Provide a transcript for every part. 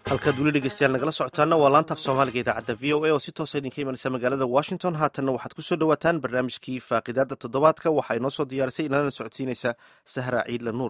halkaad weli dhegeystayaal nagala socotaana waa laantaaf soomaaliga idaacadda v o a oo si toosa idinka imanaysa magaalada washington haatanna waxaad kusoo dhowaataan barnaamijkii faaqidaada toddobaadka waxaa inoo soo diyaarisay inalana socodsiinaysa sahra ciidla nuur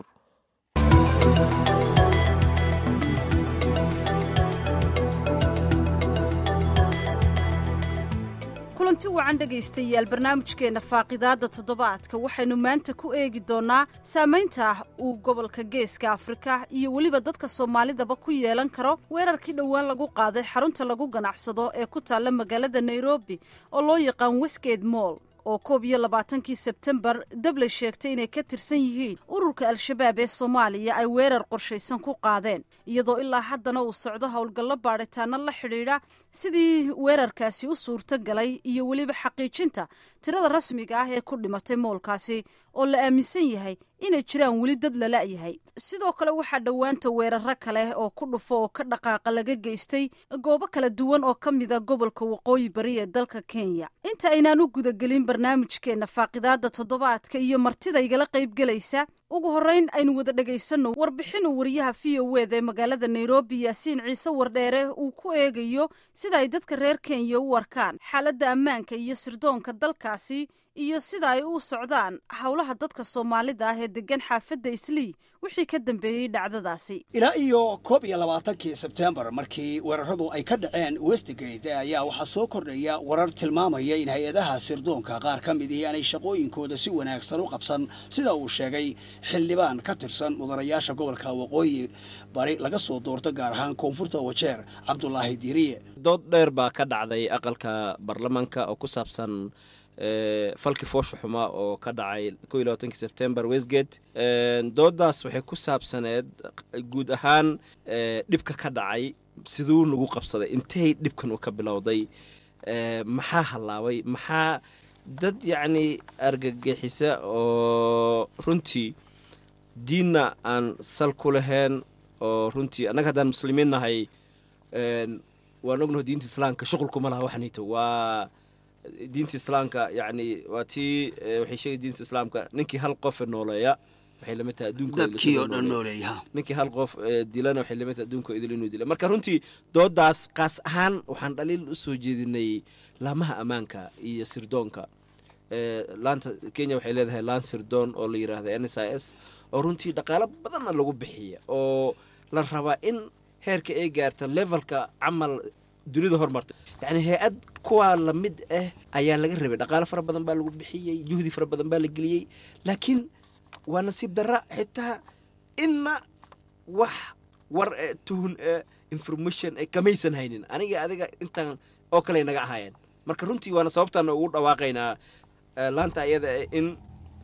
kulanti wacan dhegaystayaal barnaamijkeenna faaqidaadda toddobaadka waxaynu maanta ku eegi doonnaa saamaynta uu gobolka geeska afrika iyo weliba dadka soomaalidaba ku yeelan karo weerarkii dhowaan lagu qaaday xarunta lagu ganacsado ee ku taalla magaalada nairobi oo loo yaqaan westgate moll oo koob iyo labaatankii sebtembar dabley sheegtay inay ka tirsan yihiin ururka al-shabaab ee soomaaliya ay weerar qorshaysan ku qaadeen iyadoo ilaa haddana uu socdo howlgallo baadhitaano la xidhiidha sidii weerarkaasi u suurto galay iyo weliba xaqiijinta tirada rasmiga ah ee ku dhimatay moolkaasi oo la aaminsan yahay inay jiraan weli dad la la'yahay sidoo kale waxaa dhowaanta weeraro kale oo ku dhufo oo ka dhaqaaqa laga geystay goobo kala duwan oo ka mida gobolka waqooyi bari ee dalka kenya inta aynaan u gudagelin barnaamijkeenna faaqidaadda toddobaadka iyo martida igala qaybgelaysa ugu horreyn aynu wada dhegaysanno warbixin uu wariyaha v o weda ee magaalada nairobi yaasiin ciise wardheere uu ku eegayo sida ay dadka reer kenya u arkaan xaaladda ammaanka iyo sirdoonka dalkaasi iyo sida ay u socdaan howlaha dadka soomaalida ah ee degan xaafadda islii wixii ka dambeeyey dhacdadaasi ilaa iyo koob iyo labaatankii sebtembar markii weeraradu ay ka dhaceen westgate ayaa waxaa soo kordhaya warar tilmaamaya in hay-adaha sirdoonka qaar ka midii aanay shaqooyinkooda si wanaagsan u qabsan sida uu sheegay xildhibaan ka tirsan mudanayaasha gobolka waqooyi bari laga soo doorto gaar ahaan koonfurta wajeer cabdulaahi diiriye dood dheer baa ka dhacday aqalka baarlamaanka oo ku saabsan falki foosha xumaa oo ka dhacay ko iyo labaatankii sebtembar westgate doodaas waxay ku saabsaneed guud ahaan dhibka ka dhacay siduu nagu qabsaday intay dhibkan u ka bilowday maxaa hallaabay maxaa dad yacni argagixisa oo runtii diinna aan sal ku lahayn oo runtii annaga haddaan muslimiin nahay waan ognaho diinta islaamka shuqulkuma laha waxanito waa diinta islaamka yani waa tii waxay sheegay diinta islaamka ninkii hal qofe nooleeya waxay lamid tahay dadkii oo dhan nooleeya ninkii hal qof dilana waxay lamid tahay adduunka idil inuu dila marka runtii doodaas qaas ahaan waxaan dhaliil u soo jeedinay laamaha ammaanka iyo sirdoonka laanta kenya waxay leedahay laan sirdoon oo la yidhaahda n s i s oo runtii dhaqaalo badanna lagu bixiya oo la rabaa in heerka ay gaarta levelka camal dunida hormartay yacni hay-ad kuwaa lamid ah ayaa laga rabay dhaqaalo fara badan baa lagu bixiyey juhdi fara badan baa la geliyey laakiin waa nasiib darra xitaa inna wax war e tuhun e information e kamaysan haynin aniga adiga intaan oo kale naga ahaayeen marka runtii waana sababtaana ugu dhawaaqaynaa laanta ayada in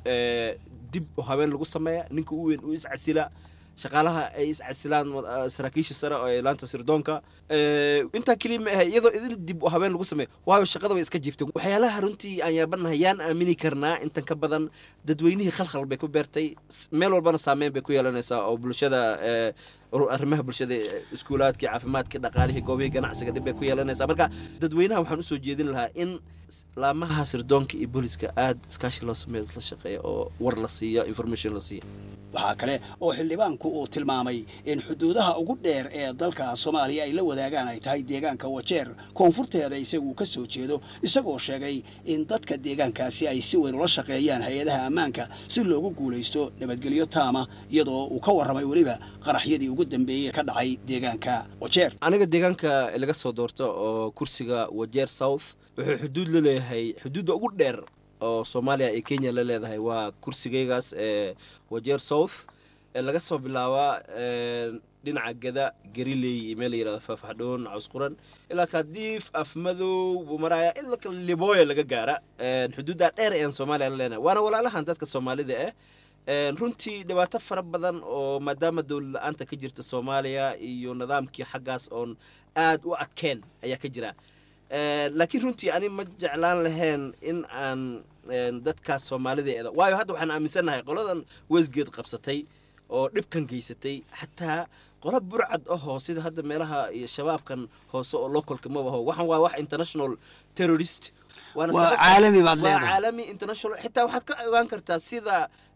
dib oo habeen lagu sameeya ninka u weyn uu iscasila shaqaalaha ay iscasilaan saraakiisha sare oo laanta sirdoonka intaa keliya ma ahay iyadoo idil dib u habeen lagu sameeyo waayo shaqada way iska jiifteen waxyaalaha runtii aan yaabanahay yaan aamini karnaa intan ka badan dadweynihii khalkhal bay ku beertay meel walbana saameyn bay ku yeelanaysaa oo bulshada arrimaha bulshada iskuulaadkii caafimaadkii dhaqaalihii goobihii ganacsiga dhib bay ku yeelanaysaa marka dadweynaha waxaan usoo jeedin lahaa in laamaha sirdoonka iyo booliska aada iskaashi loo sameeyo la shaqeeya oo war la siiyo information la siiyo waxaa kale oo xildhibaanku uu tilmaamay in xuduudaha ugu dheer ee dalka soomaaliya ay la wadaagaan ay tahay deegaanka wajeer koonfurteeda isagu ka soo jeedo isagoo sheegay in dadka deegaankaasi ay si weyn ula shaqeeyaan hay-adaha ammaanka si loogu guulaysto nabadgelyo taama iyadoo uu ka warramay weliba qaraxyadii ugu dambeeyey ka dhacay deegaanka wajeer aniga deegaanka laga soo doorto oo kursiga wajeer south wuxuu xuduud la leeyahay xuduudda ugu dheer oo soomaaliya iyo kenya la leedahay waa kursigaygaas ee wajeer south ee laga soo bilaabaa dhinaca gada gariley iyo meel la yirahdo faafxadhoon cawsquran ilaa kaadiif afmadow buu maraaya ilaa libooya laga gaara xuduuddaa dheer ean soomaaliya la leenahay waana walaalahan dadka soomaalida ah runtii dhibaato fara badan oo maadaama dowlad la-aanta ka jirta soomaaliya iyo nidaamkii xaggaas oon aada u adkeen ayaa ka jira laakiin runtii ani ma jeclaan lahayn in aan dadkaas soomaalida eeda waayo hadda waxaan aaminsannahay qoladan westgate qabsatay oo dhibkan geysatay xataa qola burcad ahoo sida hadda meelaha iyo shabaabkan hoose oo localka mabaho waxan waa wax international terrorist waa caalami baad waa leedahay caalami international xitaa waxaad ka ogaan kartaa sida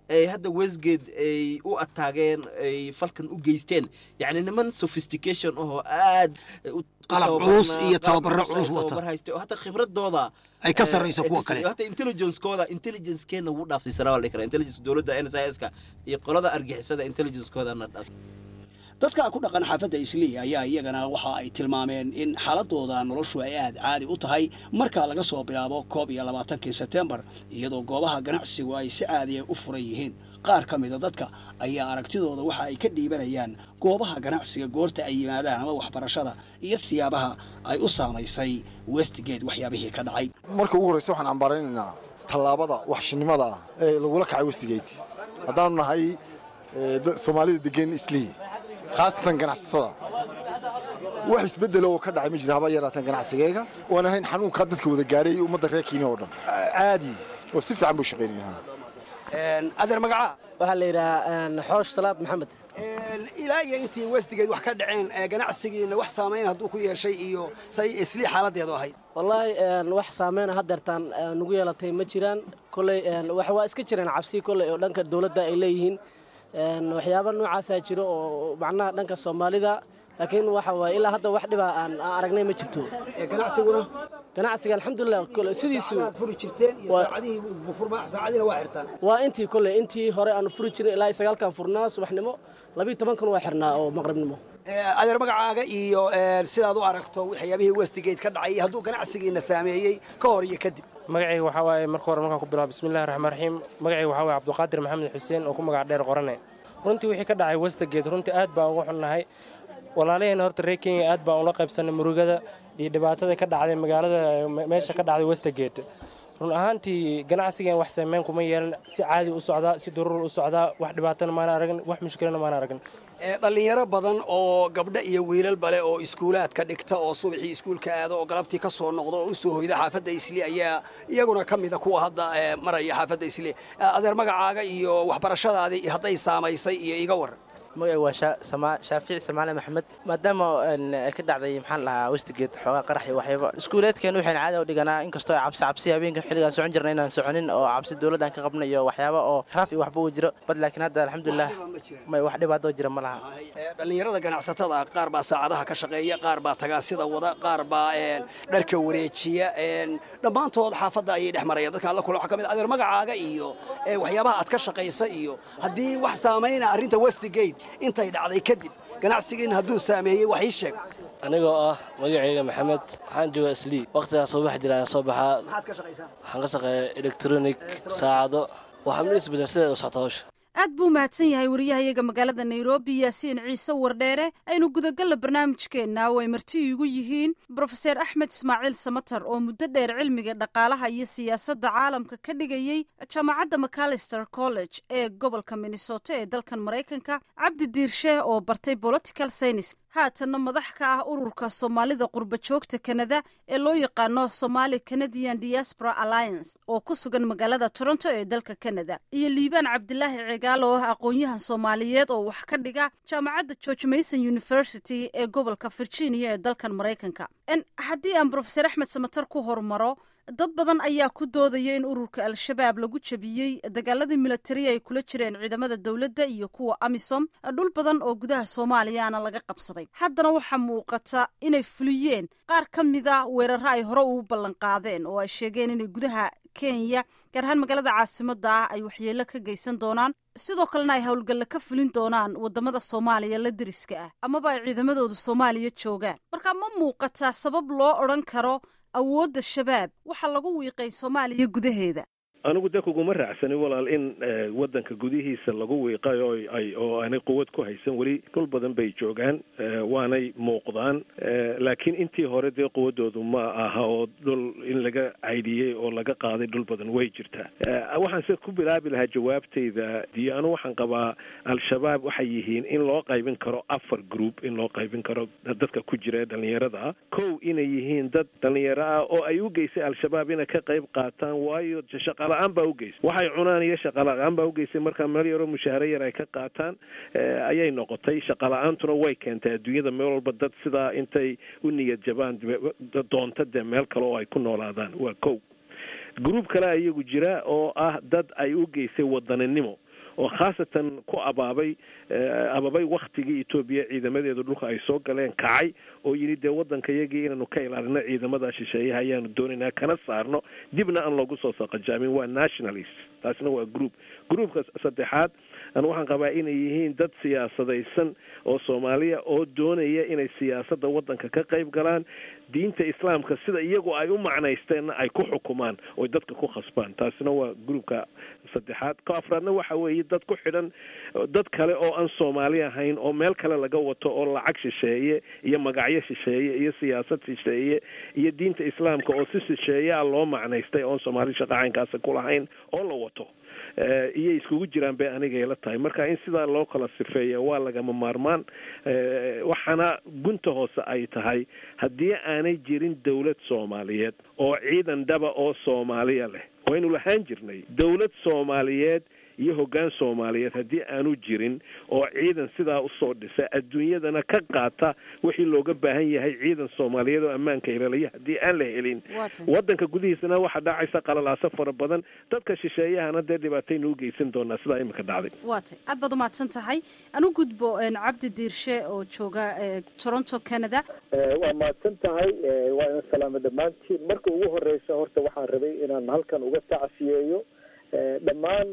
ay hadda westgate ay u ataageen ay falkan u geysteen yacni niman sophistication ahoo aad qalab culus iyo tababaro culus wata haystay oo hataa khibradooda ay ka sarrayso kuwa kale hata intelligencekooda intelligencekeena wuu dhaafsiisanaa waa la dhihi karaa intelligence dowladda n s i s ka iyo qolada argixisada intelligencekoodana dhaaf dadka ku dhaqan xaafadda islii ayaa iyagana waxa ay tilmaameen in xaaladooda noloshu ay aad caadi u tahay marka laga soo bilaabo koob iyo labaatankii sebtembar iyadoo goobaha ganacsigu ay si caadiya u furan yihiin qaar ka mida dadka ayaa aragtidooda waxa ay ka dhiibanayaan goobaha ganacsiga goorta ay yimaadaan ama waxbarashada iyo siyaabaha ay u saamaysay westgate waxyaabihii ka dhacay marka ugu horreysa waxaan cambaaraynaynaa tallaabada waxshinimada ah ee lagula kacay westgate haddaanu nahay soomaalida degan islii khaasatan ganacsatada wax isbeddela oo ka dhacay ma jira haba yaraateen ganacsigayga oan ahayn xanuunkaa dadka wada gaadhay ummadda reer kenya oo dhan caadi oo si fiican buu shaqaynayaa adeer magacaa waxaa la yidhahaa xoosh salaad maxamed ilaa iyo intii westgate wax ka dhaceen ganacsigiina wax saamayn hadduu ku yeeshay iyo say islii xaaladeedu ahayd wallaahi wax saameyna haddeertaan nugu yeelatay ma jiraan kolley waa iska jireen cabsi kolley oo dhanka dowladda ay leeyihiin waxyaaba noocaasaa jiro oo macnaha dhanka soomaalida laakiin waxa waaye ilaa hadda wax dhibaa aan aragnay ma jirto ganacsiguna ganacsiga alxamdulilah sidiisu furi jirteen iyo saacadihii saacadiina waa xirtaan waa intii kolley intii hore aan furi jiray ilaa sagaalkan furnaa subaxnimo labiiyo tobankan waa xirnaa oo maqribnimo adeer magacaaga iyo sidaad u aragto waxyaabihii westgate ka dhacay hadduu ganacsigiina saameeyey ka hor iyo kadib magacayga waxaa waaye marka hore markaan ku bilaabo bismillahi raxmaan raxiim magacayga waxaa waaye cabduqaadir maxamed xuseen oo ku magac dheer qorane runtii wixii ka dhacay westgate runtii aad baan uga xunnahay walaalaheenna horta reer kenya aad baan ula qaybsanay murugada iyo dhibaatada ka dhacday magaalada meesha ka dhacday westgate run ahaantii ganacsigan wax saameyn kuma yeelan si caadi u socdaa si daruur u socdaa wax dhibaatana maana aragin wax mushkilana maana aragin dhallinyaro badan oo gabdho iyo wiilal bale oo iskuulaadka dhigta oo subaxii iskuulka aado oo galabtii ka soo noqda oo u soo hoyda xaafadda isli ayaa iyaguna ka mida kuwa hadda maraya xaafadda isli adeer magacaaga iyo waxbarashadaadii hadday saamaysay iyo iga waran magacay waa shaafici samaale maxamed maadaama ka dhacday maxaan lahaa westgate xoogaa qarax iyo waxyaaba iskuuleedkeen waxayna caadi u dhiganaa inkastoo cabsi cabsi habeenka xilligaan socon jirna inaan soconin oo cabsi dowladdan ka qabna iyo waxyaaba oo raaf iyo waxba uu jiro bad laakiin hadda alxamdulilah may wax dhibaatoo jira ma laha dhallinyarada ganacsatada qaar baa saacadaha ka shaqeeya qaar baa tagaasida wada qaar baa dharka wareejiya dhammaantood xaafadda ayay dhex marayaan dadka alla kula waxa ka mid adeer magacaaga iyo waxyaabaha aad ka shaqaysa iyo haddii wax saamayna arrinta westgate intay dhacday kadib ganacsigiina hadduu saameeyey wax ii sheeg anigoo ah magacayga maxamed waxaan joogaa islii wakhtigaas soo bax jira ayaan soo baxaa maxaad ka shaqaysaa waxaan ka shaqeeya electronic saacado waxaa mid isbedel sideeda u socta hawsha aad buu mahadsan yahay wariyahayaga magaalada nairobi yaasiin ciise wardheere aynu gudagalla barnaamijkeenna oo ay marti iigu yihiin brofeser axmed ismaaciil samater oo muddo dheer cilmiga dhaqaalaha iyo siyaasadda caalamka ka dhigayey jaamacadda macalister college ee gobolka minnesota ee dalkan maraykanka cabdi diirshe oo bartay political science haatanna madax ka ah ururka soomaalida qurba joogta kanada ee loo yaqaano somali canadian diaspora alliance oo ku sugan magaalada toronto ee dalka canada iyo liibaan cabdilaahi cigaal oo ah aqoon-yahan soomaaliyeed oo wax ka dhiga jaamacadda george mason university ee gobolka virginia ee dalkan maraykanka haddii aan brofeser axmed samater ku hormaro dad badan ayaa ku doodaya in ururka al-shabaab lagu jabiyey dagaaladii militari ay kula jireen ciidamada dowladda iyo kuwa amisom dhul badan oo gudaha soomaaliyaana laga qabsaday haddana waxaa muuqata inay fuliyeen qaar ka mida weeraro ay hore ugu ballan qaadeen oo ay sheegeen inay gudaha kenya gaar ahaan magaalada caasimada ah ay waxyeelo ka geysan doonaan sidoo kalena ay howlgalle ka fulin doonaan wadamada soomaaliya la deriska ah amaba ay ciidamadoodu soomaaliya joogaan marka ma muuqataa sabab loo odhan karo awoodda shabaab waxaa lagu wiiqay soomaaliya gudaheeda anigu de kuguma raacsanin walaal in waddanka gudihiisa lagu wiiqay oo ay oo aanay quwad ku haysan weli dhul badan bay joogaan waanay muuqdaan laakiin intii hore dee quwaddoodu ma aha oo dhul in laga caydhiyey oo laga qaaday dhul badan way jirtaa waxaan se ku bilaabi lahaa jawaabtayda diyo anu waxaan qabaa al-shabaab waxay yihiin in loo qaybin karo afar group in loo qaybin karo dadka ku jira ee dhallinyarada ah kow inay yihiin dad dhallinyaro ah oo ay u geysay al-shabaab inay ka qayb qaataan waayo shaqala-aan baa ugeysay waxay cunaan iyo shaqala-aan baa ugeysay markaa meel yaroo mushaaharo yar ay ka qaataan ayay noqotay shaqala-aantuna way keentay adduunyada meel walba dad sidaa intay u niyad jabaan doonta dee meel kale oo ay ku noolaadaan waa kow gruub kale iyagu jira oo ah dad ay u geysay wadaninimo oo khaasatan ku abaabay ababay waktigii etoobiya ciidamadeedu dhulka ay soo galeen kacay oo yidhi dee waddanka iyagii inaanu ka ilaalino ciidamada shisheeyaha ayaanu doonaynaa kana saarno dibna aan loogu soo saqajaamin waa nationalist taasina waa group groupka saddexaad anu waxaan qabaa inay yihiin dad siyaasadaysan oo soomaaliya oo doonaya inay siyaasadda waddanka ka qayb galaan diinta islaamka sida iyagu ay u macnaysteenna ay ku xukumaan oy dadka ku khasbaan taasina waa groupka saddexaad ka afraadna waxa weeye dad ku xidhan dad kale oo aan soomaali ahayn oo meel kale laga wato oo lacag shisheeye iyo magacyo shisheeye iyo siyaasad shisheeye iyo diinta islaamka oo si shisheeyaa loo macnaystay oon soomaali shaqacaynkaasi kulahayn oo la wato iyay iskugu jiraan bay aniga ila tahay marka in sidaa loo kala sifeeya waa lagama maarmaan waxaana gunta hoose ay tahay haddii aanay jirin dowlad soomaaliyeed oo ciidan dhaba oo soomaaliya leh waynu lahaan jirnay dowlad soomaaliyeed iyo hoggaan soomaaliyeed haddii aanu jirin oo ciidan sidaa usoo dhisa adduunyadana ka qaata wixii looga baahan yahay ciidan soomaaliyeed oo ammaanka ilaalaya haddii aan la helin waddanka gudihiisana waxaa dhacaysa qalalaaso fara badan dadka shisheeyahana dee dhibaataynu u geysan doonaa sidaa imika dhacday waa tay aad baad umahadsan tahay anu gudbo cabdi diirshe oo jooga toronto canada waa mahadsan tahay waa ina salaamo dhammaantiin marka ugu horeysa horta waxaan rabay inaan halkan uga tacsiyeeyo dhammaan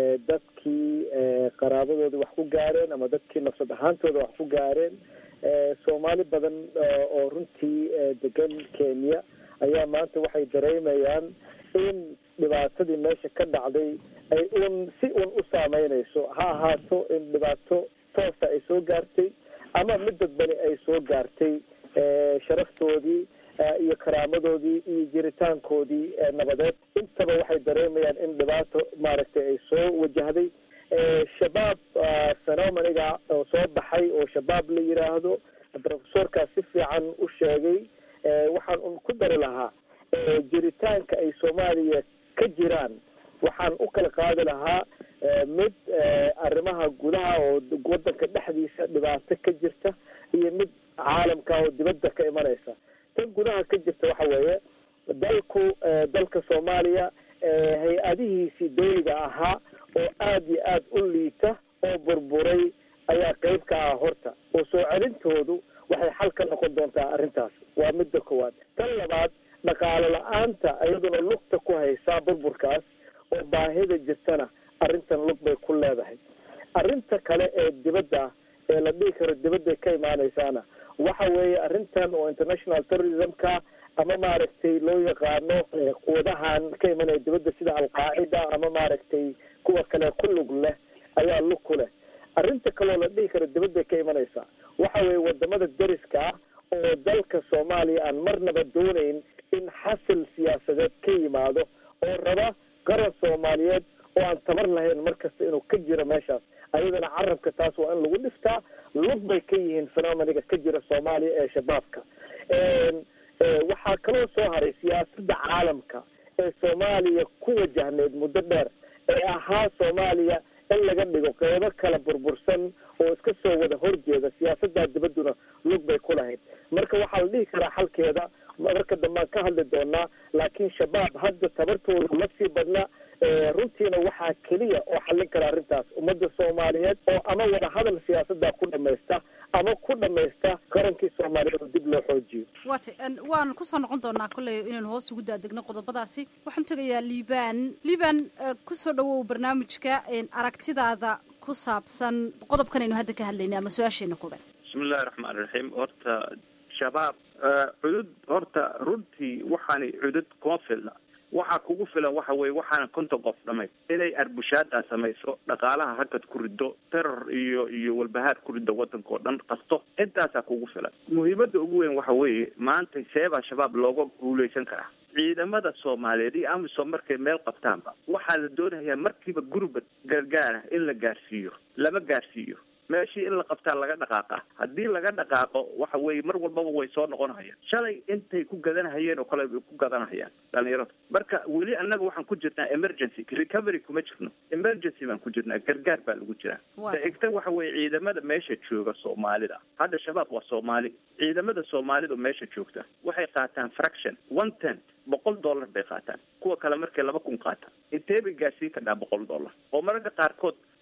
dadkii qaraabadooda wax ku gaareen ama dadkii nafsad ahaantooda wax ku gaareen soomaali badan oo runtii degan kenya ayaa maanta waxay dareemayaan in dhibaatadii meesha ka dhacday ay un si un u saameynayso ha ahaato in dhibaato toosa ay soo gaartay ama mid dadbani ay soo gaartay sharaftoodii iyo karaamadoodii iyo jiritaankoodii nabadeed intaba waxay dareemayaan in dhibaato maaragtay ay soo wajahday shabaab phenomeniga oo soo baxay oo shabaab la yidhaahdo profesorkaas si fiican u sheegay waxaan un ku dari lahaa jiritaanka ay soomaaliya ka jiraan waxaan u kala qaadi lahaa mid arrimaha gudaha oo waddanka dhexdiisa dhibaato ka jirta iyo mid caalamka oo dibadda ka imanaysa tan gudaha ka jirta waxa weeye dalku dalka soomaaliya hay-adihiisii dawliga ahaa oo aada iyo aada u liita oo burburay ayaa qeyb ka ah horta oo soo celintoodu waxay xal ka noqon doontaa arrintaas waa midda koowaad tan labaad dhaqaalo la-aanta iyaduna lugta ku haysaa burburkaas oo baahida jirtana arrintan lug bay ku leedahay arrinta kale ee dibadda ee la dhihi karo dibadday ka imaanaysaana waxa weeye arrintan oo international terrorismka ama maaragtay loo yaqaano quwadahan ka imanaya dibadda sida alqaacida ama maaragtay kuwa kale ku lug leh ayaa lug ku leh arrinta kaloo la dhihi karo dibadday ka imanaysa waxa weeye wadamada deriska ah oo dalka soomaaliya aan marnaba doonayn in xasil siyaasadeed ka yimaado oo raba qaran soomaaliyeed oo aan tabar lahayn mar kasta inuu ka jiro meeshaas ayadana carabka taas waa in lagu dhiftaa lug bay ka yihiin phenomeniga ka jira soomaaliya ee shabaabka waxaa kaloo soo haray siyaasadda caalamka ee soomaaliya ku wajahneyd muddo dheer ee ahaa soomaaliya in laga dhigo qeybo kala burbursan oo iska soo wada horjeeda siyaasaddaa dibadduna lug bay ku lahayd marka waxaa la dhihi karaa xalkeeda marka dambaan ka hadli doonaa laakiin shabaab hadda tabartooda ma sii badna runtiina waxaa keliya oo xallin kara arrintaas ummadda soomaaliyeed oo ama wada hadal siyaasadda ku dhamaysta ama ku dhamaysta qarankii soomaaliyeed oo dib loo xoojiyo waata waan kusoo noqon doonaa kolley inaynu hoos ugu daadegno qodobadaasi waxaan tegayaa liibaan liibaan kusoo dhawow barnaamijka aragtidaada ku saabsan qodobkan aynu hadda ka hadlaynay ama su-aasheena koobaad bismillahi raxmaan raxiim horta shabaab cudud horta runtii waxaanay cudud kuma filna waxaa kugu filan waxa weye waxaana konton qof dhamay inay arbushaada samayso dhaqaalaha hakad ku rido teror iyo iyo walbahaar ku rido waddanka oo dhan qasto intaasaa kugu filan muhiimadda ugu weyn waxa weeye maanta seebaa shabaab looga guuleysan karaa ciidamada soomaaliyeed iyo amisom markay meel qabtaanba waxaa la doonayaa markiiba gurubad gargaara in la gaarsiiyo lama gaarsiiyo meeshii in la qabtaa laga dhaqaaqa haddii laga dhaqaaqo waxa weeye mar walbaba way soo noqonayaan shalay intay ku gadanahayeen oo kale bay ku gadanahayaan dhalinyarada marka weli annaga waxaan ku jirnaa emergency recovery kuma jirno emergency baan ku jirnaa gargaar baa lagu jiraa xigta waxa weeye ciidamada meesha jooga soomaalida hadda shabaab waa soomaali ciidamada soomaalida meesha joogta waxay qaataan fraction one tent boqol dollar bay qaataan kuwa kale markay laba kun qaataan intee bay gaarsiin kadhaa boqol dollar oo mararka qaarkood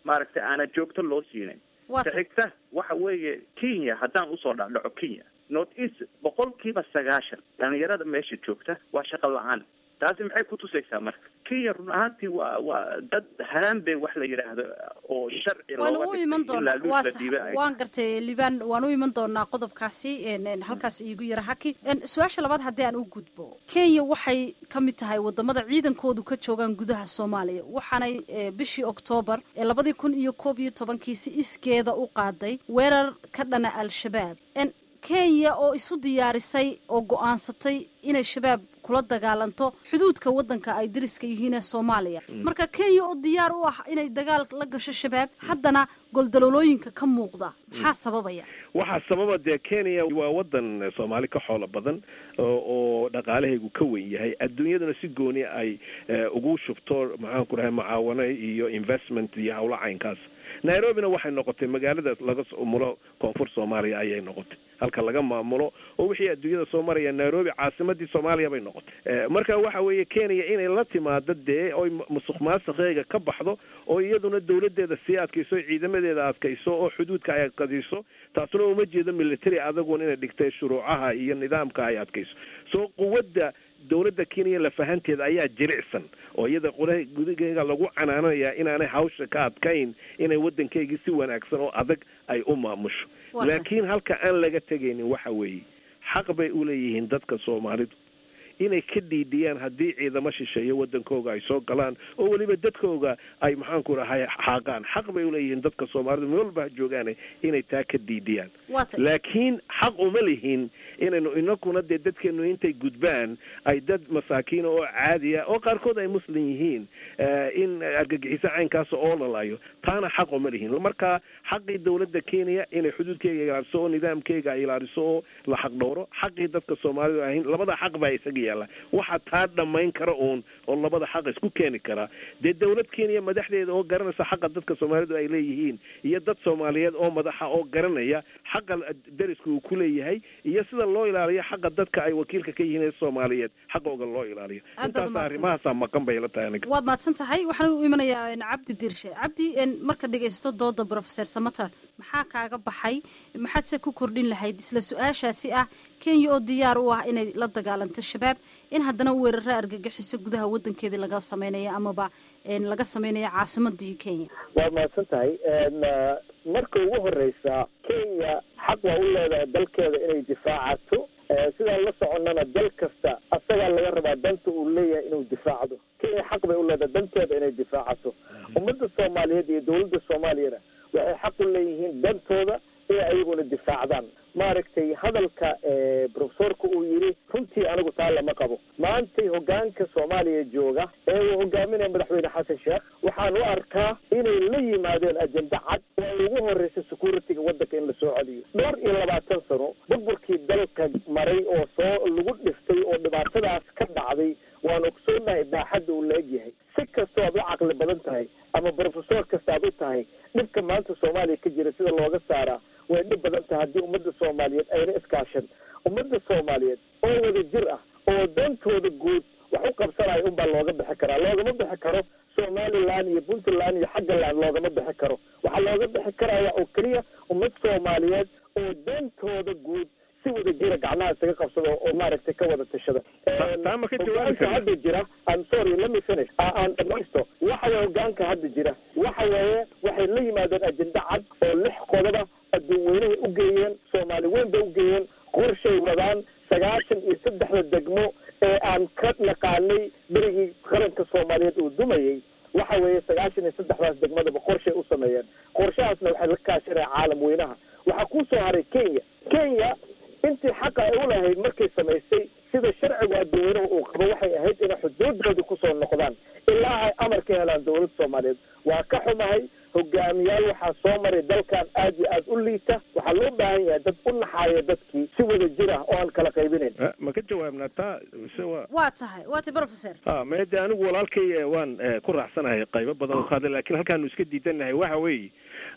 maaragtay aana joogto loo siinayn Waa ta tahay. xigta waxa weeye kenya haddaan usoo dhacdhaco kenya north east boqolkiiba sagaashan dhalinyarada meesha joogta waa shaqo la-aan taasi maxay ku tusaysaa marka kenya run ahaantii waa waa dad haraanbe wax la yidhaahdo oo sharci waan looga u dhigtay iman in doonaa laaluus waa la sax dhiibay ay waan gartay libaan waan u iman doonaa qodobkaasi een, een, halkaas iigu yara haki Een, su-aasha labaad haddii aan u gudbo kenya waxay ka mid tahay wadamada ciidankoodu ka joogaan gudaha soomaaliya waxaanay eh, bishii oktoobar ee labadii kun iyo koob iyo tobankii si iskeeda u qaaday weerar ka dhana al-shabaab Een, kenya oo isu diyaarisay oo go-aansatay inay shabaab kula dagaalanto xuduudka wadanka ay dariska yihiin ee soomaaliya marka kenya oo diyaar u ah inay dagaal la gasho shabaab haddana goldaloolooyinka ka muuqda maxaa sababaya waxaa sababa dee kenya waa wadan soomaali ka xoolo badan oo oo dhaqaalahaygu ka weyn yahay adduunyaduna si gooni ay eh, ugu shubto maxaan ku dhahay mucaawano iyo investment iyo howlo caynkaas nairobina waxay noqotay magaalada laga soo mulo koonfur soomaaliya ayay noqotay halka laga maamulo oo wixii adduunyada soo maraya nairobi caasimadii soomaaliya bay noqotay Eh, marka waxa weeye kenya inay la timaado dee oy mu- musuq maasuqeega ka baxdo oo iyaduna dowladeeda sii adkayso ciidamadeeda adkayso oo xuduudka ay adkayso taasuna uma jeedo military adagun inay dhigtay shuruucaha iyo nidaamka ay adkayso soo quwadda dowladda kenya lafahanteeda ayaa jilicsan oo iyada qura gudaheega lagu canaananayaa inaanay hawsha ka adkayn inay waddankeygii si wanaagsan oo adag ay u maamusho Waa tahay. laakiin halka aan laga tegaynin waxa weeye xaq bay u leeyihiin dadka soomaalidu inay ka dhiidhiyaan haddii ciidamo shisheeye wadankooga ay soo galaan oo weliba dadkooga ay maxaanku rahay xaaqaan xaq bay uleeyihiin dadka soomaalidu meel walba ha joogaane inay taa ka dhiidhiyaan waa tahay laakiin xaq uma lihin inaynu inakuna dee dadkeenu intay gudbaan ay dad masaakiina oo caadiya oo qaarkood ay muslim yihiin eh, in argagixiso caynkaas oo lalayo taana xaq uma lihin marka xaqii dowladda kenya inay xuduudkeyga ilaaliso oo nidaamkeyga ay ilaaliso oo la xaq dhowro xaqii dadka soomaalidu ahayn labada xaq baa isaga yaalla waxa taa dhammayn kara uun oo labada xaq isku keeni kara dee dowlad kenya madaxdeeda oo garanaysa xaqa dadka soomaalidu ay leeyihiin iyo dad soomaaliyeed oo madaxa oo garanaya xaqa dariska uu ku leeyahay iyo sida loo ilaaliyo xaqa dadka ay wakiilka ka yihiin ee soomaaliyeed xaqooga loo ilaaliyo Aad baad intaasa umahadsan arrimahaasaa maqan bay la tahay aniga waad mahadsan tahay waxaan u imanayaa een, cabdi dirshe cabdi een, markaad dhegaysato dooda professor samater maxaa kaaga baxay maxaad se ku kordhin lahayd isla su-aashaasi ah kenya oo diyaar u ah inay la dagaalanto shabaab in haddana weeraro argagixiso gudaha wadankeedii laga sameynaya amaba een, laga sameynaya caasimadii kenya waa mahadsan tahay Een, uh, marka ugu horeysa kenya xaq waa u leedahay dalkeeda inay difaacato Eh, sidaan la soconnana dal kasta asagaa laga rabaa danta uu leeyahay inuu difaacdo kenya xaq bay u leedahay danteeda inay difaacato ummadda soomaaliyeed iyo dowladda soomaaliyana waxay xaq u leeyihiin dantooda inay ayaguna difaacdaan maaragtay hadalka eh, profesorka uu yidhi runtii anigu taa lama qabo maantay hogaanka soomaaliya jooga ee uu hogaaminaya madaxweyne xasan sheekh waxaan u arkaa inay la yimaadeen ajenda cad oo ay ugu horeysa security-ga waddanka in lasoo celiyo dhowr iyo labaatan sano burburkii dalka maray oo soo lagu dhiftay oo dhibaatadaas ka dhacday waan ogsoonahay baaxadda uu la egyahay si kastoo aad u caqli badan tahay ama profesor kasta aad u tahay dhibka maanta soomaaliya ka jira sida looga saaraa way dhib badan tahay haddii ummadda soomaaliyeed ayna iskaashan ummadda soomaaliyeed oo wada jir ah oo dantooda guud wax u qabsanaya unbaa looga bixi karaa loogama bixi karo somaliland iyo puntland iyo xaggaland loogama bixi karo waxaa looga bixi karaya oo keliya ummad soomaaliyeed oo dantooda guud si wada jira gacmaha isaga qabsado oo maaragtay ka wada tashada taa ma ka jawaabi hogaanka karna? hadda jira I'm sorry let me finish Aa- aan dhamaysto waxa weeye hogaanka hadda jira waxa weeye waxay la yimaadeen ajenda cad oo lix qodoba adduun weynahay u geeyeen soomaali weyn bay u geeyeen qorshay wadaan sagaashan iyo saddexda degmo ee aan ka naqaanay berigii qaranka soomaaliyeed uu dumayay waxa weeye sagaashan iyo saddexdaas degmadaba qorshay u sameeyeen qorshahaasna waxay la kaashanaya caalam weynaha waxaa ku soo haray kenya kenya intii xaqa ay u lahayd markay samaysay sida sharciga adduunyanaha uu qabo waxay ahayd inay xuduudoodii kusoo noqdaan ilaa ay amar ka helaan dowladda soomaaliyeed waa ka xumahay hogaamiyaal waxaa soo maray dalkan aad iyo aad u liita waxaa loo baahan yahay dad u naxaaya dadkii si wada jir ah oo aan kala qaybinayn Eh, ma ka jawaabnaa taa mise waa waa tahay waa tahay professor ha mede anigu walaalkay eh, waan eh, ku raacsanahay qaybo badan oo ka hadlay laakiin halkaanu iska diidanahay waxa weeye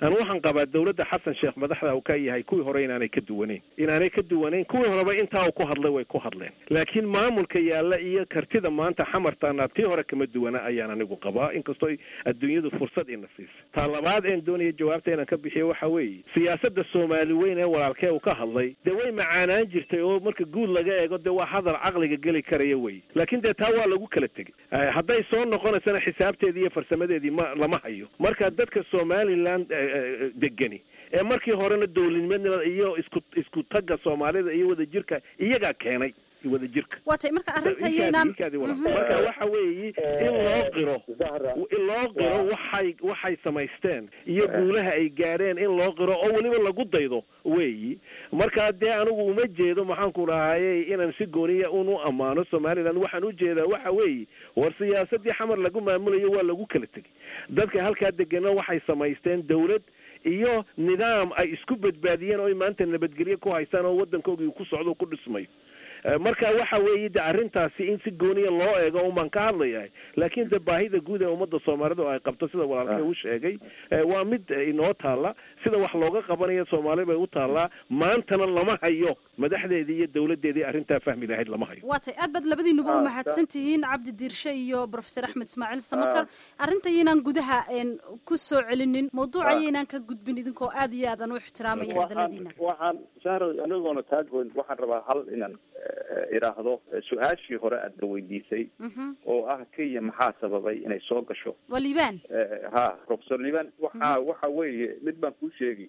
anu waxaan qabaa dowladda xasan sheekh madaxda uu ka yahay kuwii hore inaanay ka duwaneyn inaanay ka duwaneyn kuwii horeba intaa uu ku hadlay way ku hadleen laakiin maamulka yaalla iyo kartida maanta xamartaana tii hore kama duwana ayaan anigu qabaa inkastoo adduunyadu fursad ina siisa taa labaad een doonaya jawaabta inaan ka bixiyo waxa weeye siyaasadda soomaali weyn ee walaalkee uu ka hadlay dee way macaanaan jirtay oo marka guud laga eego dee waa hadal caqliga geli karaya wey laakiin dee taa waa lagu kala tegey hadday soo noqonaysana xisaabteedii iyo farsamadeedii ma lama hayo marka dadka somaliland degani ee markii horena dowladnimada iyo isku isku tagga soomaalida iyo wadajirka iyagaa keenay wadajirka waa tay marka arrinta yaynaan marka waxa weeye in loo qiro in loo qiro waxay waxay samaysteen iyo guulaha ay gaadheen in loo qiro oo weliba lagu daydo weeyi marka dee anigu uma jeedo maxaan ku dhahaye inaan si gooniya un u ammaano somaliland waxaan u jeedaa waxa weeye war siyaasadii xamar lagu maamulayo waa lagu kala tegey dadka halkaa degana waxay samaysteen dawlad iyo nidaam ay isku badbaadiyeen oo maanta nabadgelyo ku haystaan oo waddankoogii ku socdo ku dhismayo marka waxa weeye de arrintaasi in si gooniya loo eego umaan ka hadlayahay laakiin de baahida guud ee ummadda soomaalida oo ay qabto sida walaalkee u sheegay waa mid inoo taalla sida wax looga qabanayo soomaali bay u taallaa maantana lama hayo madaxdeedii iyo dowladdeedii arrintaa fahmi lahayd lama hayo waa tay aad baad labadiinuba u mahadsan tihiin cabdi diirshe iyo professor axmed ismaaciil samater arrinta yaynaan gudaha ku soo celinin mawduuca yaynaan ka gudbin idinkoo aad iyo aad aan u ixtiraamaya hadaladiina waxaan shahro anigoona taagoyn waxaan rabaa hal inaan idhaahdo su-aashii hore aadna weydiisay oo ah kenya maxaa sababay inay soo gasho waa liibaan ha professor liban waxa waxa weeye mid baan kuu sheegi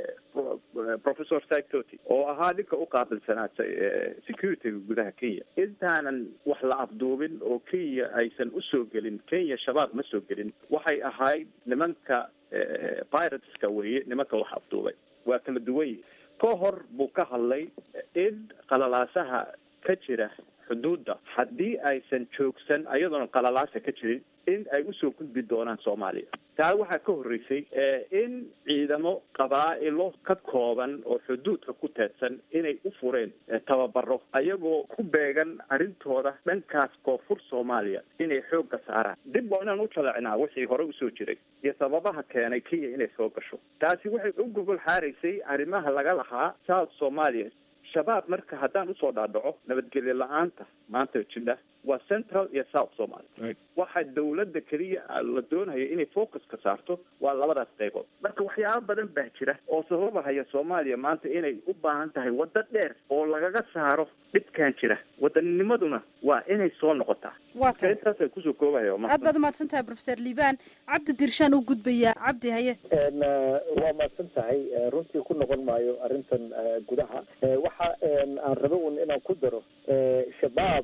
professor saitoti oo ahaa ninka u qaabilsanaa securityga gudaha kenya intaanan wax la afduubin oo kenya aysan usoo gelin kenya shabaab ma soo gelin waxay ahayd nimanka pirateska weeye nimanka wax afduubay waa kala duwan ka hor buu ka hadlay in qalalaasaha ka jira xuduudda haddii aysan joogsan ayadoona qalalaasa ka jirin in ay usoo gudbi doonaan soomaaliya taa waxaa ka horreysay in ciidamo qabaa'ilo ka kooban oo xuduudka ku teedsan inay u fureen tababaro ayagoo ku beegan arrintooda dhankaas koonfur soomaaliya inay xoogga saaraan dib waa inaan u jaleecnaa wixii hore usoo jiray iyo sababaha keenay kenya inay soo gasho taasi waxay u gogol xaaraysay arrimaha laga lahaa south soomaaliya shabaab marka haddaan usoo dhaadhaco nabadgelyo la-aanta maanta jidha waa central iyo south somalia waxa dawladda keliya la doonaya inay focus ka saarto waa labadaas qaybood marka waxyaaba badan baa jira oo sababahaya soomaaliya maanta inay u baahan tahay waddo dheer oo lagaga saaro dhibkan jira wadanninimaduna waa inay soo noqotaa waa tahay intaasay kusoo koobaya aad baad umahadsan tahay professor liban cabdi dirshaan u gudbayaa cabdi haye waa mahadsan tahay runtii ku noqon maayo arrintan gudaha waxa aan raba un inaan ku daro shabaab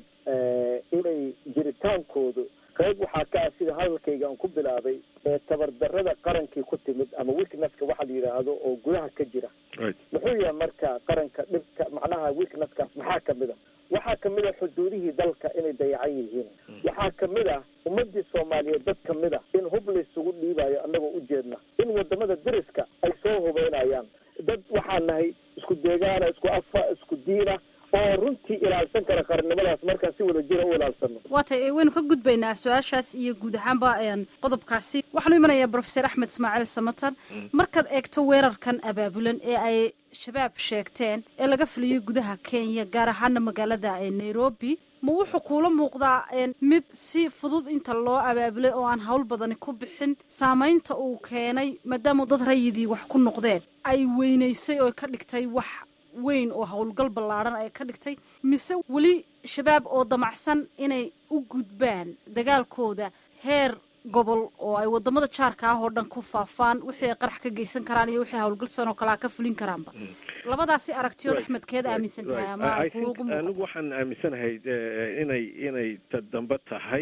inay jiritaankoodu qayb waxaa ka ah sida hadalkayga aan ku bilaabay ee tabardarrada qarankii ku timid ama weaknesska waxa la yidhaahdo oo gudaha ka jira muxuu yahay marka qaranka dhibka macnaha weaknesskaas maxaa kamid a waxaa kamid a xuduudihii dalka inay dayacan yihiin waxaa kamid ah ummadii soomaaliyeed dad kamid a in hub laysugu dhiibayo annagoo ujeedna in wadamada deriska ay soo hubeynayaan dad waxaan nahay isku deegaana isku afa isku diina oo runtii ilaalsan kara qarannimadaas markaan si wada jira u ilaalsano waa tay waynu ka gudbaynaa su-aashaas iyo guud ahaanba qodobkaasi waxaanu imanayaa professor axmed ismaaciil samatar markaad eegto weerarkan abaabulan ee ay shabaab sheegteen ee laga filiyey gudaha kenya gaar ahaana magaalada nairobi ma wuxuu kuula muuqdaa mid si fudud inta loo abaabulay oo aan hawl badani ku bixin saamaynta uu keenay maadaama dad rayidii wax ku noqdeen ay weynaysay oo ka dhigtay wax weyn oo howlgal ballaadhan ay ka dhigtay mise weli shabaab oo damacsan inay u gudbaan dagaalkooda heer gobol oo ay wadamada jaarka ah oo dhan ku faafaan wixii ay qarax ka geysan karaan iyo wixii howlgalsan oo kalea ka fulin karaanba labadaasi aragtiyood axmedkeed aaminsan tahay ama anigu waxaan aaminsanahay inay inay ta dambe tahay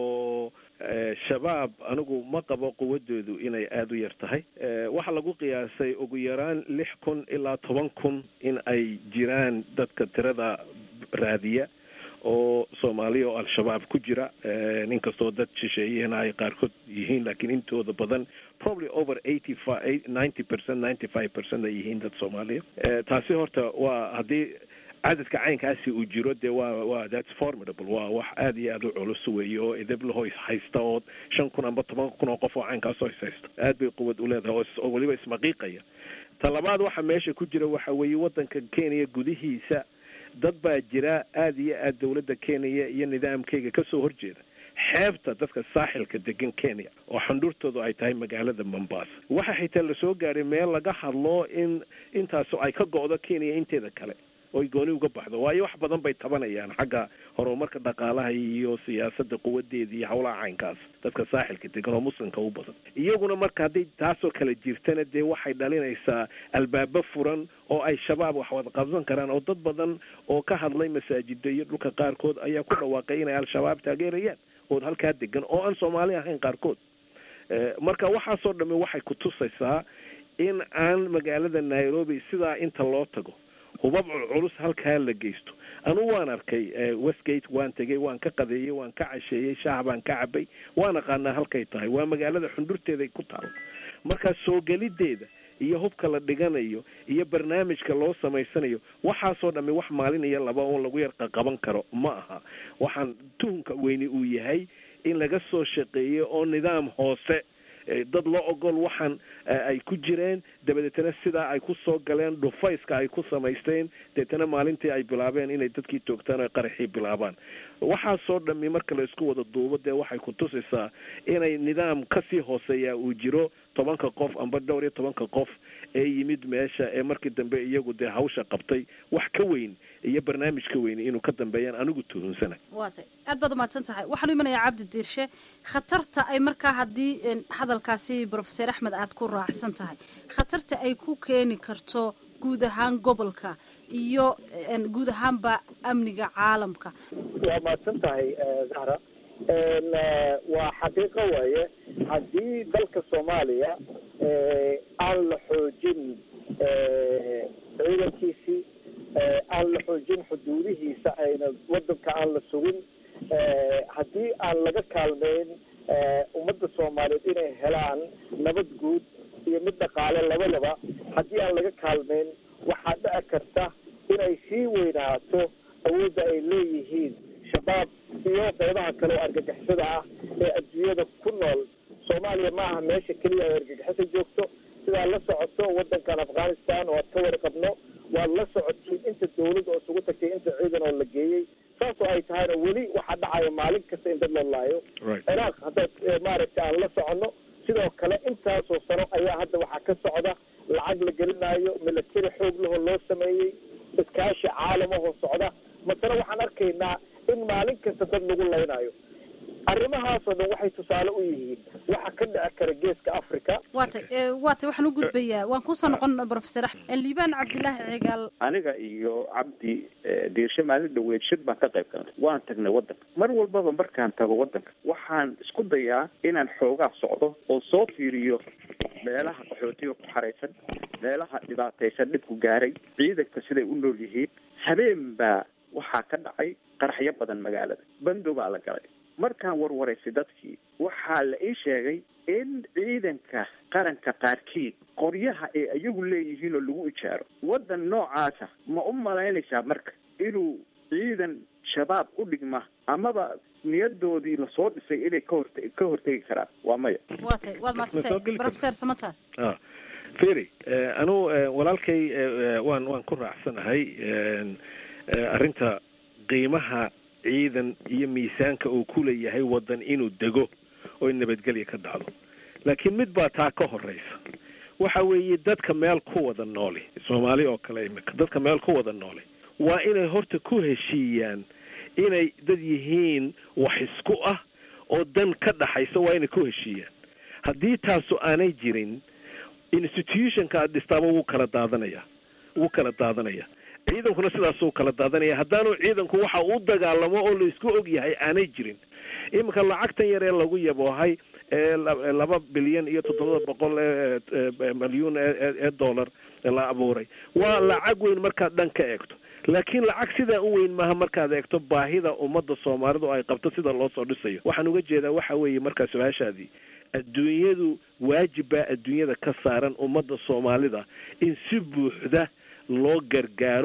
oo shabaab anigu ma qabo quwadoodu inay aada u yar tahay waxaa lagu qiyaasay ugu yaraan lix kun ilaa toban kun in ay jiraan dadka tirada raadiya oo soomaaliya oo al-shabaab ku jira inkastoo dad shisheeyahena ay qaarkood yihiin laakiin intooda badan probably over eighty five ninety percent ninety five percent ay yihiin dad soomaaliya taasi horta waa haddii cadadka caynkaasi uu jiro dee waa waa that's formidable waa wax aad iyo aad u culus weeye oo idablaho is haysta oo shan kun amba toban kun oo qof oo caynkaasoo is haysta aad bay quwad u leedahay oo is- oo weliba ismaqiiqaya ta labaad waxa meesha ku jira waxa weeye waddanka kenya gudihiisa dad baa jira aad iyo aad dowladda kenya iyo nidaamkeyga kasoo horjeeda xeebta dadka saaxilka degan kenya oo xandhurtoodu ay tahay magaalada mombasa waxa xitaa lasoo gaaray meel laga hadlo in intaas ay ka go'do kenya inteeda kale oy gooni uga baxdo waayo wax badan bay tabanayaan xagga horumarka dhaqaalaha iyo siyaasadda quwadeeda iyo howlaha caynkaas dadka saaxilka degan oo muslimka u badan iyaguna marka hadday taasoo kale jirtana dee waxay dhalinaysaa albaabo furan oo ay shabaab wax wada qabsan karaan oo dad badan oo ka hadlay masaajida iyo dhulka qaarkood ayaa ku dhawaaqay inay al-shabaab taageerayaan oo halkaa degan oo aan soomaali ahayn qaarkood Eh, marka waxaasoo dhamme waxay ku tusaysaa in aan magaalada nairobi sidaa inta loo tago hubab culculus halkaa la geysto anugu waan arkay eh, westgate waan tegey waan ka qadeeyey waan ka casheeyey shaah baan ka cabay waan aqaanaa halkay tahay waa magaalada xundhurteeday ku taal marka soo gelideeda iyo hubka la dhiganayo iyo barnaamijka loo samaysanayo waxaasoo dhamme wax maalin iyo laba oo lagu yar qaban karo ma aha waxaan tuhunka weyni uu yahay in laga soo shaqeeyo oo nidaam hoose eh, dad loo ogol waxaan eh, ay ku jireen dabadeetana sidaa ay ku soo galeen dhufayska ay ku samaysteen deetana maalintii ay bilaabeen inay dadkii toogtaan oo ay qaraxii bilaabaan waxaasoo dhami marka la isku wada duubo dee waxay ku tusaysaa inay nidaam kasii hooseeya uu jiro tobanka qof amba dhowr iyo tobanka qof ee yimid meesha ee markii dambe iyagu dee hawsha qabtay wax ka weyn iyo barnaamij ka weyn inuu ka dambeeyaan anigu tuhunsana waa tay aad baad umahadsan tahay waxaan u imanayaa cabdi diirshe khatarta ay markaa haddii een, hadalkaasi profeser axmed aad ku raacsan tahay khatarta ay ku keeni karto guud ahaan gobolka iyo een, guud ahaanba amniga caalamka waa mahadsan tahay eh, zahra En, eh, waa xaqiiqo waaye haddii dalka soomaaliya eh, aan la xoojin eh, ciidankiisii eh, aan la xoojin xuduudihiisa ayna wadanka aan la sugin eh, haddii aan laga kaalmeyn eh, ummadda soomaaliyeed inay helaan nabad guud iyo mid dhaqaale labadaba haddii aan laga kaalmeyn waxaa dhici karta inay sii weynaato awoodda ay leeyihiin shabaab iyo qeybaha kale oo argagixisada ah ee adduunyada ku nool soomaaliya ma aha meesha keliya ay argagixisa joogto sidaa la socoto wadankan afghanistan oo aad ka warqabno waad la socotiin inta dawladda oo isugu tagtay inta ciidan oo la geeyey saasoo ay tahayna weli waxaa dhacaya maalin kasta in dad la laayo ciraaq haddaad eh, maaragta aan la soconno sidoo kale intaasoo sano ayaa hadda waxaa ka socda lacag la gelinayo milatari xoog lahoo loo sameeyey iskaashi caalamahoo socda masale waxaan arkaynaa in maalin kasta dad lagu laynayo arrimahaasoo dhan waxay tusaale u yihiin waxa ka dhici kara geeska africa waa tay ee, waa tay waxaan u gudbayaa waan kuusoo noqon profeser axmed liibaan cabdilaahi cigaal aniga iyo cabdi eh, diirshe maalin dhaweed shir baan ka qayb galnay waan tagnay waddanka mar walbaba markaan tago waddanka waxaan isku dayaa inaan xoogaa socdo oo soo fiiriyo meelaha qaxootiga ku xaraysan meelaha dhibaataysan dhibku gaaray ciidanka siday u nool yihiin habeen baa waxaa ka dhacay qaraxyo badan magaalada bando baa la galay markaan warwaraysay dadkii waxaa la ii sheegay in ciidanka qaranka qaarkiid qoryaha ee iyagu leeyihiin oo lagu ijaaro waddan noocaasa ma u malaynaysaa marka inuu ciidan shabaab u dhigma amaba niyadoodii lasoo dhisay inay ka horte ka hortegi karaan waa maya waa tay waad mahadsan tahay profeser samatar ah feri anugu walaalkay eh, waan waan ku raacsanahay en, eh, arrinta qiimaha ciidan iyo miisaanka uu ku leeyahay waddan inuu dego oo nabadgelya ka dhacdo laakiin mid baa taa ka horeysa waxa weeye dadka meel ku wada nooli soomaali oo kale imika dadka meel ku wada nooli waa inay horta ku heshiiyaan inay dad yihiin wax isku ah oo dan ka dhaxaysa waa inay ku heshiiyaan haddii taasu aanay jirin institutionka aad dhistaaba wuu kala daadanaya wuu kala daadanaya ciidankuna sidaasuu kala daadanaya haddaanu ciidanku waxa uu dagaalamo oo laisku og yahay aanay jirin iminka lacagtan yar ee lagu yaboohay ee la- laba bilyan iyo toddobada boqol ee ee milyuun ee ee- ee dollar la abuuray waa lacag weyn markaad dhan ka eegto laakiin lacag sidaa u weyn maaha markaad eegto baahida ummadda soomaalidu ay qabto sida loo soo dhisayo waxaan uga jeedaa waxa weeye markaa su-aashaadii adduunyadu waajib baa adduunyada ka saaran ummadda soomaalida in si buuxda loo gargaaro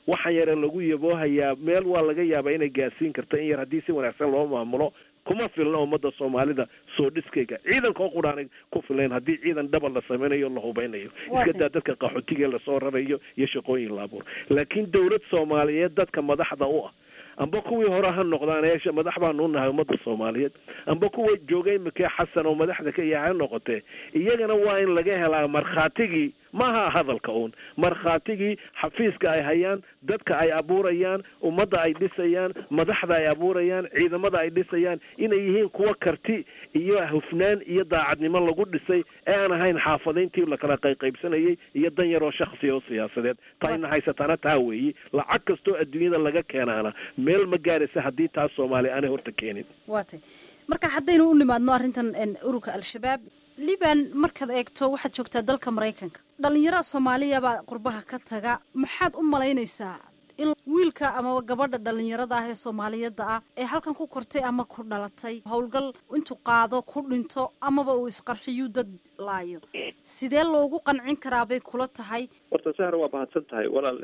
waxaan yare lagu yaboohayaa meel waa laga yaabaa inay gaarsiin karto in yar haddii si wanaagsan loo maamulo kuma filna ummadda soomaalida soo dhiskayga ciidanka oo qudhaanay ku filayn haddii ciidan dhaba la samaynayo la hubeynayo iska daa dadka qaxootiga lasoo rarayo iyo shaqooyin la abuur laakiin dowlad soomaaliyeed dadka madaxda u ah amba kuwii hore ha noqdaan eesha madax baanu nahay ummadda soomaaliyeed amba kuwa joogay imikee xasan oo madaxda ka yahay ha noqotee iyagana waa in laga helaa markhaatigii maaha hadalka uun markhaatigii xafiiska ay hayaan dadka ay abuurayaan ummadda ay dhisayaan madaxda ay abuurayaan ciidamada ay dhisayaan inay yihiin kuwa karti iyo hufnaan iyo daacadnimo lagu dhisay ee aan ahayn xaafadayntii lakala qayqaybsanayay iyo dan yaroo shaksiya oo siyaasadeed taayna haysataana taa weeyi lacag kastoo adduunyada laga keenaana meel ma gaaraysa haddii taas soomaaliya aanay horta keenin waa tay marka haddaynu u nimaadno arrintan ururka al-shabaab liban markaad eegto waxaad joogtaa dalka maraykanka dhalinyaro soomaaliyabaa qurbaha ka taga maxaad u malaynaysaa in wiilka amaba gabadha dhalinyarada ah ee soomaaliyada ah ee halkan ku kortay ama ku dhalatay howlgal intuu qaado ku dhinto amaba uu isqarxiyuu dad laayo sidee loogu qancin karaa bay kula tahay horta sahar waa mahadsan tahay walaal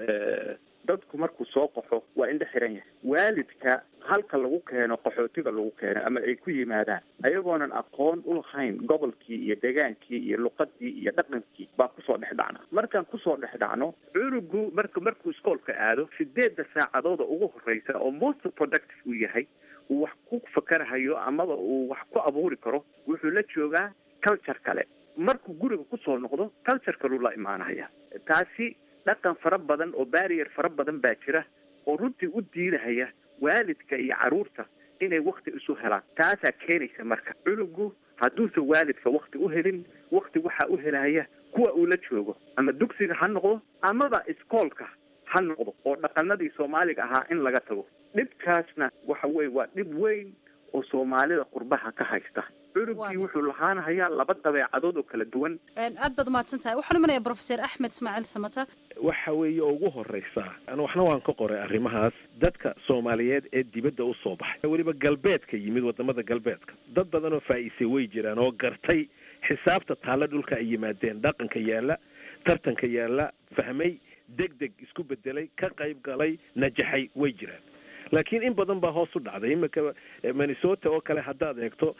dadku markuu soo qaxo waa indhe xiran yahay waalidka halka lagu keeno qaxootiga lagu keeno ama ay ku yimaadaan ayagoonan aqoon u lahayn gobolkii iyo degaankii iyo luqadii iyo dhaqankii baa kusoo dhex dhacna markaan kusoo dhex dhacno cunugu marka markuu iskoolka aado sideedda saacadooda ugu horeysa oo most productive uu yahay uu wax ku fakarahayo amaba uu wax ku abuuri karo wuxuu la joogaa culture kale markuu guriga kusoo noqdo culture kaluu la imaanaya taasi dhaqan fara badan oo barrier fara badan baa jira oo runtii u diidahaya waalidka iyo carruurta inay wakti isu helaan taasaa keenaysa marka cunugu hadduusan waalidka wakti u helin wakti waxaa u helaya kuwa uu la joogo ama dugsiga ha noqdo amaba iskoolka ha noqdo oo dhaqanadii soomaaliga ahaa in laga tago dhibkaasna waxa weye waa dhib weyn oo soomaalida qurbaha ka haysta cunugkii wuxuu lahaanahayaa laba dabeecadood oo kala duwan aad baad umahadsan tahay waxaan imanaya professor axmed ismaaciil samatar waxa weeye oo ugu horeysaa an waxna waan ka qoray arrimahaas dadka soomaaliyeed ee dibadda u soo baxay weliba galbeedka yimid wadamada galbeedka dad badan oo faa'iisay way jiraan oo gartay xisaabta taalla dhulka ay yimaadeen dhaqanka yaalla tartanka yaalla fahmay deg deg isku bedelay ka qayb galay najaxay way jiraan laakiin in badan baa hoos u dhacday iminka minnesota oo kale haddaad eegto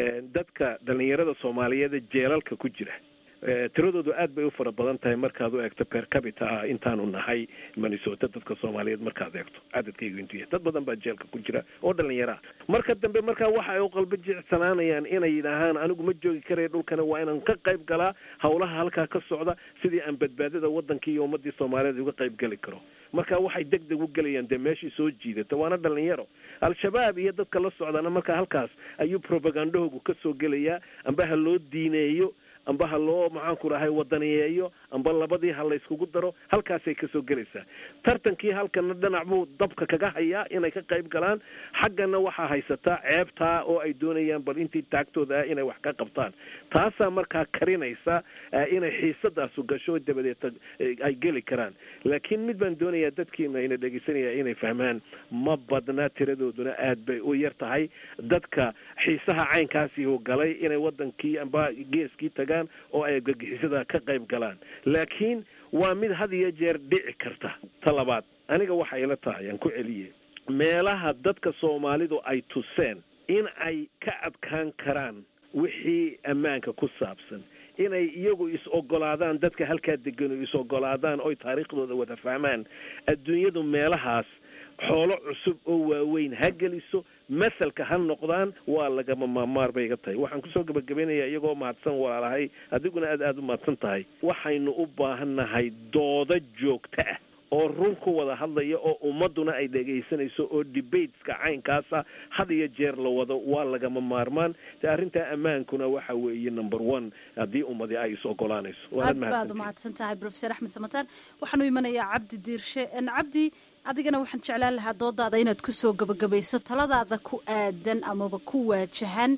dadka dhalinyarada soomaaliyeed ee jeelalka ku jira tiradoodu aad bay u fara badan tahay markaad u eegto per capita ah intaanu nahay minnesota dadka soomaaliyeed markaad eegto cadadkaygu intuu yahay dad badan baa jeelka ku jira oo dhalinyaro ah marka dambe markaa waxa ay u qalba jecsanaanayaan inay yidhaahaan anigu ma joogi karaya dhulkana waa inaan ka qayb galaa howlaha halkaa ka socda sidii aan badbaadada wadankii iyo ummadii soomaaliyeed uga qayb geli karo marka waxay deg deg u gelayaan dee meeshii soo jiidata waana dhalinyaro al-shabaab iyo dadka la socdaana marka halkaas ayuu propagandahoogu ka soo gelayaa amba ha loo diineeyo amba ha loo maxaanku rahay wadaniyeeyo amba labadii ha la yskugu daro halkaasay kasoo gelaysaa tartankii halkana dhinac buu dabka kaga hayaa inay ka qayb galaan xaggana waxaa haysataa ceebtaa oo ay doonayaan bal intii taagtooda ah inay wax ka qabtaan taasaa markaa karinaysa inay xiisadaasu gasho dabadeed ay geli karaan laakiin mid baan doonayaa dadkiina ina dhegeysanaya inay fahmaan ma badna tiradooduna aad bay u yar tahay dadka xiisaha caynkaasi uu galay inay wadankii amba geeskii tagaan oo ay gagixisada ka qayb galaan laakiin waa mid had iyo jeer dhici karta ta labaad aniga waxa ila tahay aan ku celiye meelaha dadka soomaalidu ay tuseen in ay ka adkaan karaan wixii ammaanka ku saabsan inay iyagu is ogolaadaan dadka halkaa degano is ogolaadaan oy taariikhdooda wada fahmaan adduunyadu meelahaas xoolo cusub oo waaweyn ha geliso masalka ha noqdaan waa lagama maamaar bay iga tahay waxaan kusoo gabagabaynayaa iyagoo mahadsan walaalahay adiguna aad aada u mahadsan tahay waxaynu u baahannahay doodo joogto ah oo run ku wada hadlaya oo ummaduna ay dhegaysanayso oo debateska caynkaasa had iyo jeer la wado waa lagama maarmaan de arrintaa ammaankuna waxa weeye number one haddii ummadi ay is ogolaanayso aad baad umahadsan tahay professor axmed samataan waxaanu imanayaa cabdi diirshe cabdi adigana waxaan jeclaan lahaa doodaada inaad kusoo gabagabayso taladaada ku aadan amaba ku waajahan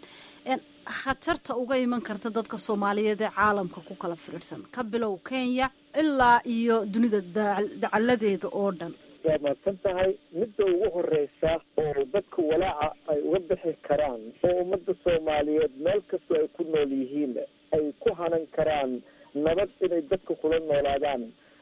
khatarta uga iman karta dadka soomaaliyeed ee caalamka ku kala firirsan ka bilow kenya ilaa iyo dunida dacaladeeda oo dhan waa mahadsan tahay midda ugu horeysa oo dadka walaaca ay uga bixi karaan oo ummadda soomaaliyeed meel kastoo ay ku nool yihiin ay ku hanan karaan nabad inay dadka kula noolaadaan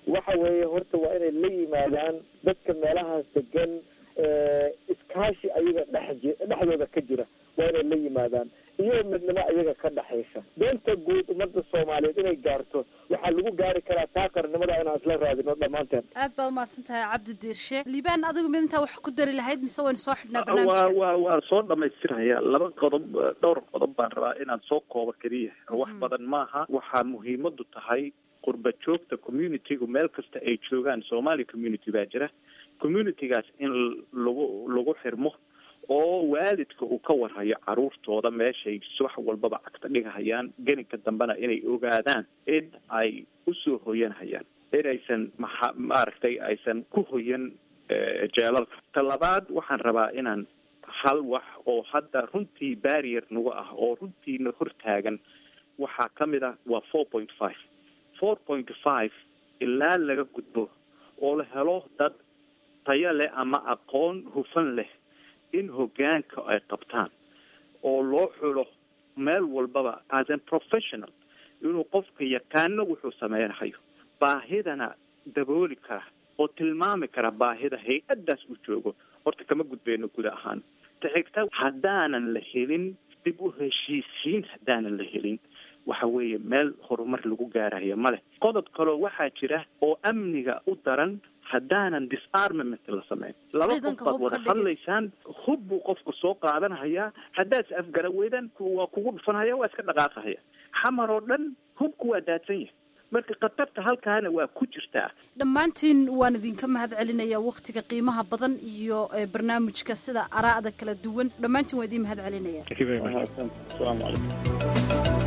waxa weeye horta waa inay la yimaadaan dadka meelahaas degan iskaashi ayaga dhex dhexdooda ka jira waa inay la yimaadaan iyo midnimo iyaga ka dhexaysa doonta guud ummadda soomaaliyeed inay gaarto waxaa lagu gaari karaa taa qarnimada inaan isla raadino dhammaanteen aad baad umahadsan tahay cabdi diirshe liibaan adigu mid intaa wax ku dari lahayd mise waynu soo xidhnaa waa barnaamijka waa waa soo dhamaystiraya laba qodob dhowr qodob baan rabaa inaan soo koobo keliya wax badan maaha waxaa muhiimadu tahay qurba joogta communitygu meel kasta ay joogaan somali community baa jira communitygaas in lagu lagu xirmo oo waalidka uu ka warhayo caruurtooda meeshay wax walbaba cagta dhigahayaan geninka dambena inay ogaadaan in ay usoo hoyanhayaan inaysan maxa maaragtay aysan ku hoyan jeelalka ta labaad waxaan rabaa inaan hal wax oo hadda runtii barrier nagu ah oo runtiina hortaagan waxaa ka mid ah waa four point five four point five ilaa laga gudbo oo la helo dad tayo leh ama aqoon hufan leh in hoggaanka ay qabtaan oo loo xulo meel walbaba as a professional inuu qofka yaqaano wuxuu sameynhayo baahidana dabooli kara oo tilmaami kara baahida hay-addaas uu joogo horta kama gudbeyno guud ahaan ta xigta haddaanan la helin dib u heshiisiin haddaanan la helin waxa weeye meel horumar lagu gaarayo male qodob kaloo waxaa jira oo amniga u daran haddaanan disarmament la sameyn laba qof baad wada hadlaysaan hub buu qofku soo qaadanhayaa haddaad is afgara weydaan waa kugu dhufanhaya waa iska dhaqaaqahaya xamar oo dhan hubku waa daadsan yahay marka khatarta halkaana waa ku jirtaa dhammaantiin waan idinka mahad celinayaa waktiga qiimaha badan iyo barnaamijka sida araa'da kala duwan dhammaantiin waan idiin mahad celinaya asalaamu calaykum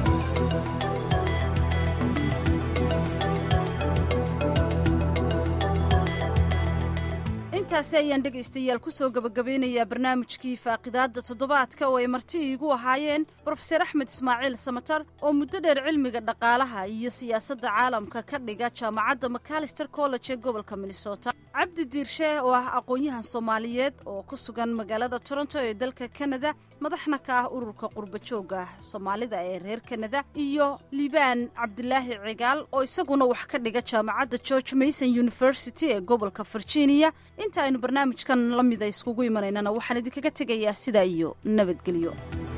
intaasi ayaan dhegaystayaal kusoo gabagabeynayaa barnaamijkii faaqidaadda toddobaadka oo ay marti iigu ahaayeen brofeser axmed ismaaciil samatar oo muddo dheer cilmiga dhaqaalaha iyo siyaasadda caalamka ka dhiga jaamacadda macalister college ee gobolka minnesota cabdi diirshe oo ah aqoon-yahan soomaaliyeed oo ku sugan magaalada toronto ee dalka kanada madaxna ka ah ururka qurba joogga soomaalida ee reer kanada iyo liibaan cabdilaahi cigaal oo isaguna wax ka dhiga jaamacadda george mason university ee gobolka virginia inta aynu barnaamijkan la mida iskugu imanaynana waxaan idinkaga tegayaa sidaa iyo nabadgelyo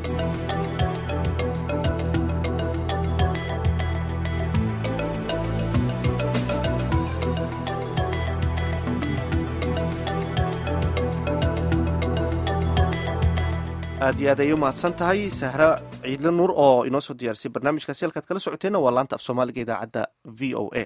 aad iyo aad ayay u mahadsan tahay sahra ciidle nuur oo inoo soo diyaarisay barnaamijkaasi halkaad kala socoteenna waa laanta af soomaaliga idaacadda v o a